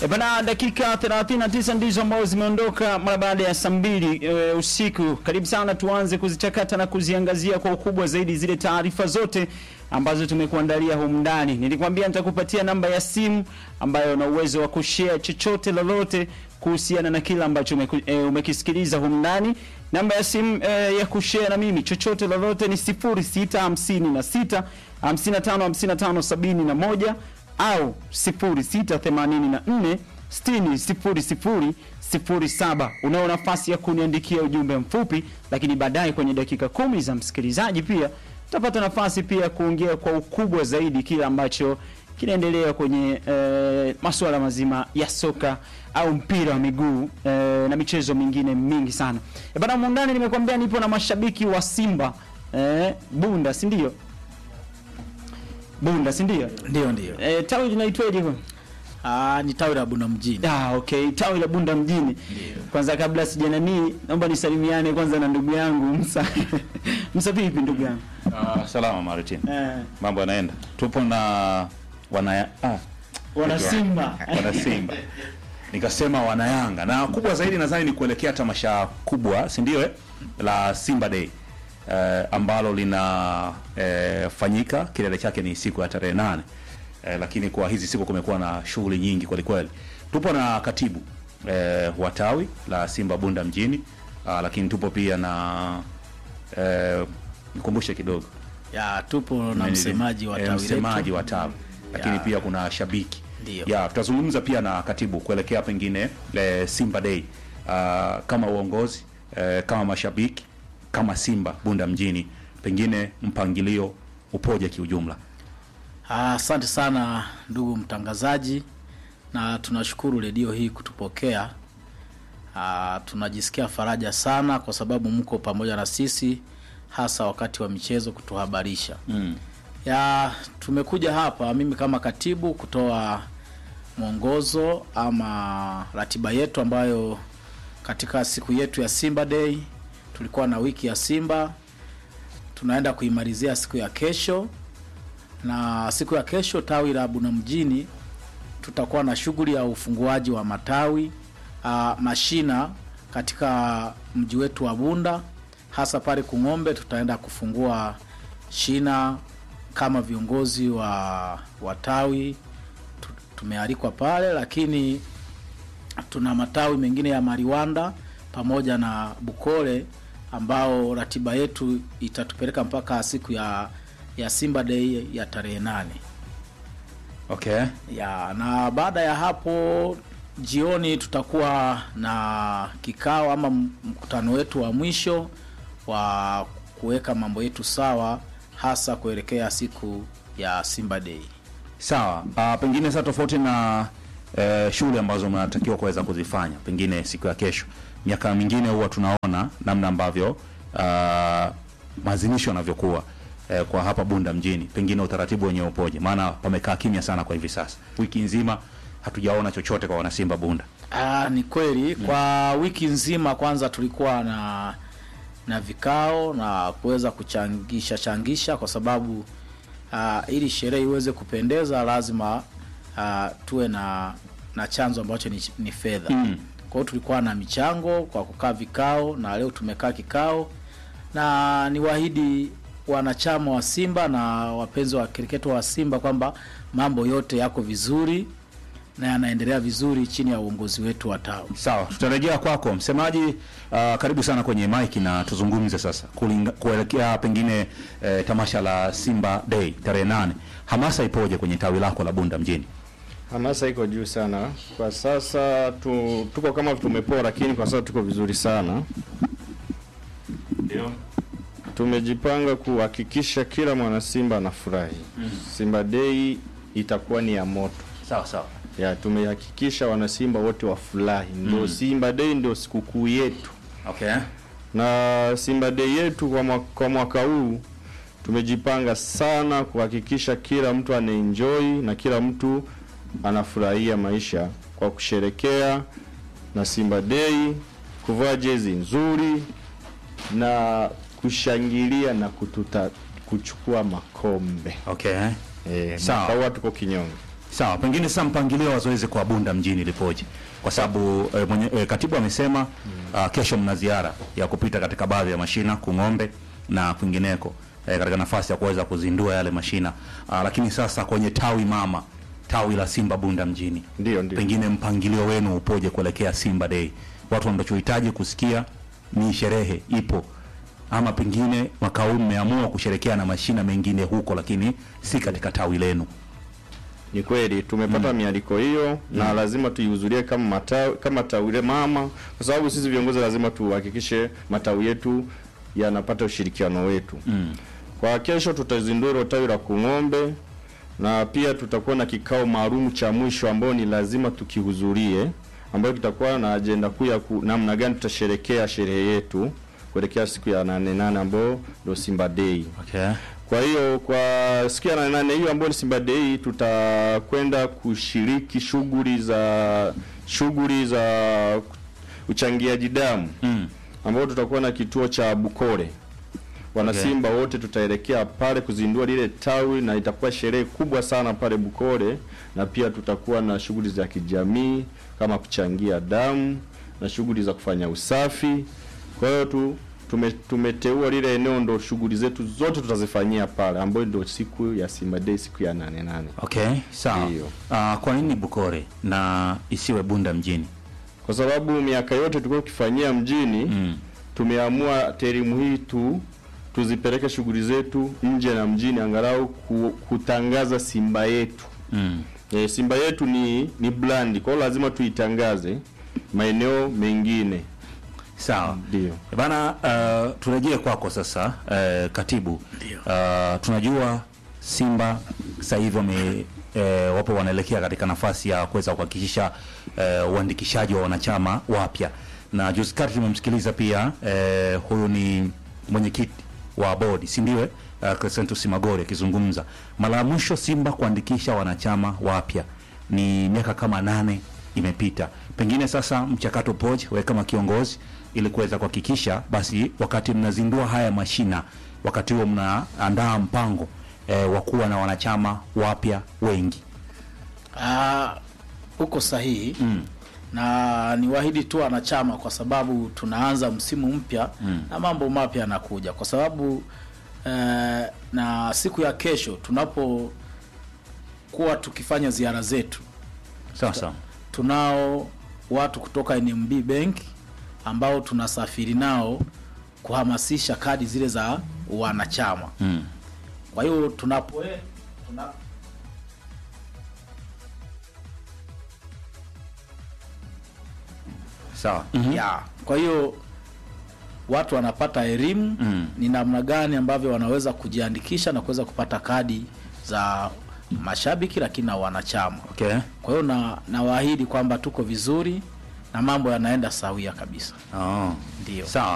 E bana, dakika 39 ndizo ambazo zimeondoka mara baada ya saa mbili e, usiku. Karibu sana, tuanze kuzichakata na kuziangazia kwa ukubwa zaidi zile taarifa zote ambazo tumekuandalia humu ndani. Nilikwambia nitakupatia namba ya simu ambayo una uwezo wa kushare chochote lolote kuhusiana na kila ambacho umeku, e, umekisikiliza humu ndani. Namba ya simu e, ya kushare na mimi chochote lolote ni 0656 55 55 71 au 0684 60 07. Unao nafasi ya kuniandikia ujumbe mfupi, lakini baadaye kwenye dakika kumi za msikilizaji pia utapata nafasi pia ya kuongea kwa ukubwa zaidi kile ambacho kinaendelea kwenye e, masuala mazima ya soka au mpira wa miguu e, na michezo mingine mingi sana. E bana, mundani nimekwambia nipo na mashabiki wa Simba e, Bunda, si ndio? Bunda, si ndio? Ndio, ndio. E, tawi linaitwaje kwa? Ah, ni tawi la Bunda mjini. Ah, okay, tawi la Bunda mjini. Kwanza kabla sijananii, naomba nisalimiane kwanza na ndugu yangu Msa. Msa vipi ndugu yangu? Ah, salama Martin. Eh, Mambo yanaenda. Tupo na wana ah, wana Simba. wana Simba. Nikasema wana Yanga. Na kubwa zaidi nadhani ni kuelekea tamasha kubwa, si ndio eh? La Simba Day. Eh, ambalo lina eh, fanyika kilele chake ni siku ya tarehe nane. Eh, lakini kwa hizi siku kumekuwa na shughuli nyingi kweli kweli. Tupo na katibu eh, wa tawi la Simba Bunda mjini. Ah, lakini tupo pia na eh, nikumbushe kidogo Ya, tupo na Nani- msemaji wa eh, tawi msemaji letu. wa tawi lakini Ya. pia kuna shabiki Ndio. ya tutazungumza pia na katibu kuelekea pengine le Simba Day Ah, kama uongozi eh, kama mashabiki kama Simba Bunda mjini pengine mpangilio upoje kiujumla Ah, Asante sana ndugu mtangazaji, na tunashukuru redio hii kutupokea. Ah, tunajisikia faraja sana kwa sababu mko pamoja na sisi, hasa wakati wa michezo kutuhabarisha. mm. ya tumekuja hapa mimi kama katibu kutoa mwongozo ama ratiba yetu ambayo katika siku yetu ya Simba Day tulikuwa na wiki ya Simba, tunaenda kuimalizia siku ya kesho, na siku ya kesho tawi la Buna mjini tutakuwa na shughuli ya ufunguaji wa matawi uh, mashina katika mji wetu wa Bunda, hasa pale Kung'ombe. Tutaenda kufungua shina kama viongozi wa, wa tawi tu- tumealikwa pale, lakini tuna matawi mengine ya Mariwanda pamoja na Bukole ambao ratiba yetu itatupeleka mpaka siku ya ya Simba Day ya tarehe nane okay ya na baada ya hapo jioni tutakuwa na kikao ama m- mkutano wetu wa mwisho wa kuweka mambo yetu sawa hasa kuelekea siku ya Simba Day. sawa Ah, pengine sasa tofauti na eh, shughuli ambazo mnatakiwa kuweza kuzifanya pengine siku ya kesho miaka mingine huwa tunaona namna ambavyo ah, maadhimisho yanavyokuwa eh, kwa hapa Bunda mjini, pengine utaratibu wenyewe upoje? Maana pamekaa kimya sana kwa hivi sasa, wiki nzima hatujaona chochote kwa wanasimba Bunda. Ah, ni kweli kwa wiki nzima kwanza tulikuwa na na vikao na kuweza kuchangisha changisha kwa sababu ah, ili sherehe iweze kupendeza lazima ah, tuwe na na chanzo ambacho ni, ni fedha. Mm. Kwa hiyo tulikuwa na michango kwa kukaa vikao na leo tumekaa kikao na niwaahidi wanachama wa Simba na wapenzi wa kriketo wa Simba kwamba mambo yote yako vizuri na yanaendelea vizuri chini ya uongozi wetu wa tawi. Sawa, tutarejea kwako msemaji. Uh, karibu sana kwenye mike na tuzungumze sasa kulinga, kuelekea pengine eh, tamasha la Simba Day tarehe nane. Hamasa ipoje kwenye tawi lako la Bunda mjini? Hamasa iko juu sana kwa sasa tu, tuko kama tumepoa, lakini kwa sasa tuko vizuri sana. Ndio. Tumejipanga kuhakikisha kila mwana Simba anafurahi. Simba Day itakuwa ni ya moto Sawa sawa. ya, tumehakikisha wana Simba wote wafurahi. Ndio Simba Day ndio sikukuu yetu, Okay. na Simba Day yetu kwa mwaka, kwa mwaka huu tumejipanga sana kuhakikisha kila mtu anaenjoy na kila mtu anafurahia maisha kwa kusherekea na Simba Day, kuvaa jezi nzuri na kushangilia na kututa, kuchukua makombe Okay. eh, Sawa. mwaka huu tuko kinyonge. Sawa, pengine sasa mpangilio wa zoezi kwa Bunda mjini lipoje? Kwa sababu e, mwenye, e, katibu amesema ah, kesho mna ziara ya kupita katika baadhi ya mashina Kung'ombe na kwingineko e, katika nafasi ya kuweza kuzindua yale mashina ah, lakini sasa kwenye tawi mama tawi la Simba Bunda mjini Ndio, ndio. pengine mpangilio wenu upoje kuelekea Simba Day? Watu wanachohitaji kusikia ni sherehe ipo, ama pengine mwaka huu mmeamua kusherekea na mashina mengine huko, lakini si katika tawi lenu. Ni kweli tumepata mialiko hiyo na lazima tuihudhurie kama matawi, kama tawi la mama, kwa sababu sisi viongozi lazima tuhakikishe matawi yetu yanapata ushirikiano wetu. Kwa kesho tutazindua hilo tawi la Kung'ombe na pia tutakuwa na kikao maalum cha mwisho ambao ni lazima tukihudhurie, ambayo kitakuwa na ajenda kuu ya ku- namna gani tutasherekea sherehe yetu kuelekea siku ya nane nane ambayo ndio Simba Day. Okay. Kwa hiyo kwa siku ya nane nane hiyo ambayo ni Simba Day tutakwenda kushiriki shughuli za shughuli za uchangiaji damu Mm. ambao tutakuwa na kituo cha Bukore. Wanasimba wote tutaelekea pale kuzindua lile tawi na itakuwa sherehe kubwa sana pale Bukore, na pia tutakuwa na shughuli za kijamii kama kuchangia damu na shughuli za kufanya usafi. Kwa hiyo tu tume, tumeteua lile eneo ndo shughuli zetu zote tutazifanyia pale, ambayo ndio siku ya Simba Day, siku ya nane nane. Okay, sawa. Ndiyo. Ah, kwa nini Bukore na isiwe Bunda mjini? Kwa sababu miaka yote tulikuwa tukifanyia mjini Mm. tumeamua terimu hii tu tuzipeleke shughuli zetu nje na mjini, angalau ku, kutangaza Simba yetu. Mm. E, Simba yetu ni ni brand, kwa hiyo lazima tuitangaze maeneo mengine. Sawa. Ndio. Bana, uh, turejee kwako sasa uh, katibu. Uh, tunajua Simba sasa hivi wame uh, wapo wanaelekea katika nafasi ya kuweza kuhakikisha uh, uandikishaji wa wanachama wapya, na juzi kati tumemsikiliza pia uh, huyu ni mwenyekiti wa bodi, si ndio? Uh, Crescentus Magori akizungumza mara ya mwisho Simba kuandikisha wanachama wapya ni miaka kama nane imepita. Pengine sasa mchakato upoje, wewe kama kiongozi, ili kuweza kuhakikisha basi wakati mnazindua haya mashina, wakati huo mnaandaa mpango eh, wa kuwa na wanachama wapya wengi. Ah, uko sahihi na niwaahidi tu wanachama, kwa sababu tunaanza msimu mpya na mambo mapya yanakuja, kwa sababu eh, na siku ya kesho tunapokuwa tukifanya ziara zetu Sawa sawa. tunao watu kutoka NMB Bank ambao tunasafiri nao kuhamasisha kadi zile za wanachama. Mm. Kwa hiyo tunapo tuna, Sawa. ya kwa hiyo watu wanapata elimu Mm. ni namna gani ambavyo wanaweza kujiandikisha na kuweza kupata kadi za mashabiki lakini na wanachama. Okay. Kwa hiyo na nawaahidi kwamba tuko vizuri na mambo yanaenda sawia kabisa. Oh. Ndio. Sawa.